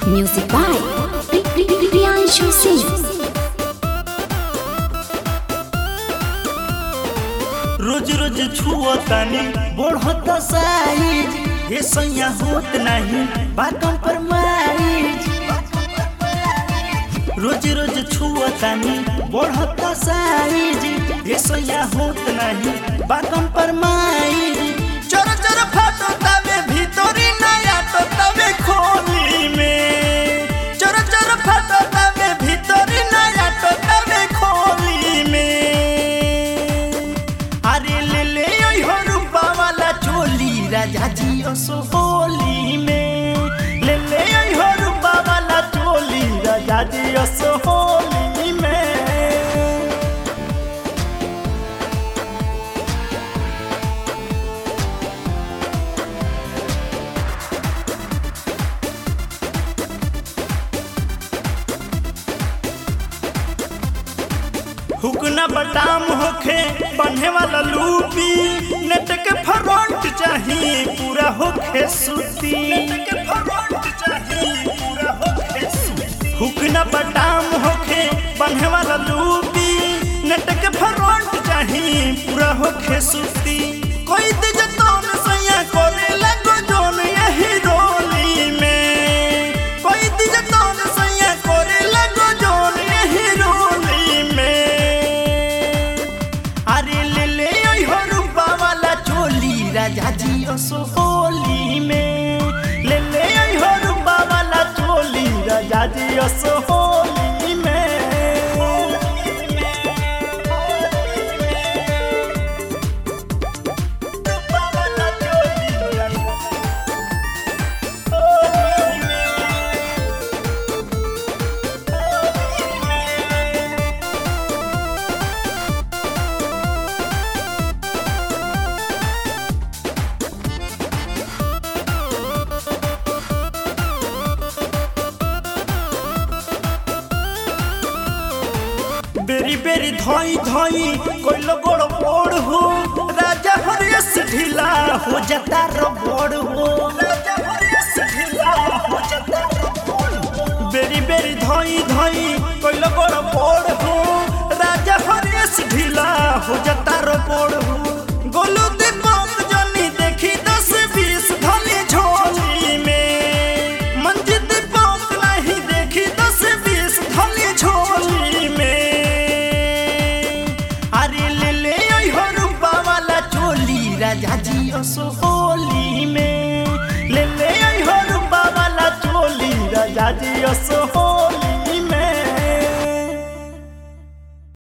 Music by Priyanshu Singh. रोज रोज छुअतानी बढ़त size ये सैया होत नहीं बातों पर माइज रोज रोज छुअतानी बढ़त साइज ये सैया होत नहीं बातों पर माइज चर चर फाटो तवे भीतरी नया तो तवे खोली में चर चर फाटो तवे भीतरी नया तो तवे खोली में अरे ले ले ओइ हो रूपा वाला चोली राजा जी असो होली में ले ले ओइ हो रूपा वाला चोली राजा जी असो होली में हुकना बटाम होखे बन्हे वाला लूपी नेट के फ्रंट चाहिए पूरा होखे सूती हुकना बटाम होखे बन्हे वाला लूपी नेट के फ्रंट चाहिए पूरा होखे सूती कोई दिज तोन सैया करे लगो जोन यही रोली में कोई दिज तोन सैया करे लगो जोन यही रोली में अरे ले ले ओइ हो रूपा वाला चोली राजा जी असो होली में ले ले ओइ हो रूपा वाला चोली राजा जी असो होली में रूपा वाला चोली होली में बेरी बेरी धोई धोई कोइलो गोड़ बोड़ हो राजा हरियस ढीला हो जाता रो बोड़ हो राजा हरियस ढीला हो जाता रो बोड़ हो बेरी बेरी धोई धोई कोइलो गोड़ बोड़ हो राजा हरियस ढीला हो जाता रो बोड़ हो गोलू दीपक जनी देखी दस बीस धनी झोली में मंजित दीपक नहीं देखी दस बीस धनी झोली में अरे ले ले ओइ हो रूपा वाला चोली राजा जी असो होली में ले ले ओइ हो रूपा वाला चोली राजा जी असो होली